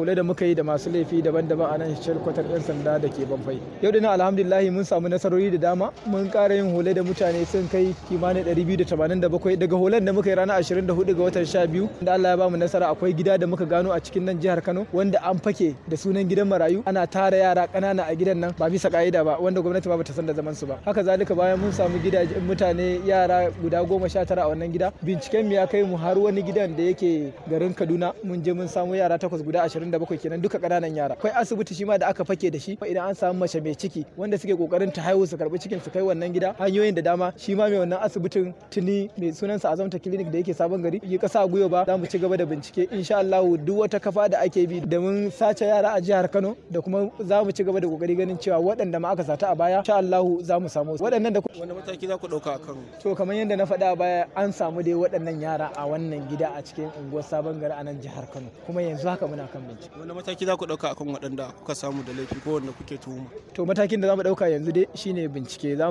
kula da muka yi da masu laifi daban-daban a nan shalkwatar 'yan sanda da ke banfai yau dina alhamdulillahi mun samu nasarori da dama mun ƙara yin hole da mutane sun kai kimanin 287 daga holen da muka yi ranar 24 ga watan 12 da Allah ya bamu nasara akwai gida da muka gano a cikin nan jihar Kano wanda an fake da sunan gidan marayu ana tara yara ƙanana a gidan nan ba bisa ka'ida ba wanda gwamnati ba ta san da zaman su ba haka zalika bayan mun samu gidajen mutane yara guda goma sha tara a wannan gida binciken mu ya kai mu har wani gidan da yake garin Kaduna mun je mun samu yara takwas guda 27 kenan duka ƙananan yara akwai asibiti shi ma da aka fake da shi idan an samu mace mai ciki wanda suke kokarin ta haihu su karbi cikin su kai wannan gida hanyoyin da dama shi ma mai wannan asibitin tuni mai sunansa azamta clinic da yake sabon gari yi kasa gwiwa ba za mu ci gaba da bincike insha Allah duk wata kafa da ake bi da mun sace yara a jihar Kano da kuma za mu ci gaba da kokari ganin cewa waɗanda ma aka sata a baya insha Allah za mu samu waɗannan da wani mataki za ku ɗauka akan to kamar yadda na faɗa a baya an samu dai waɗannan yara a wannan gida a cikin unguwar sabon gari a nan jihar Kano kuma yanzu haka muna kan bincike wani mataki za ku ɗauka akan waɗanda kuka samu da laifi ko wanda kuke tuhuma to matakin da za mu ɗauka yanzu dai shine bincike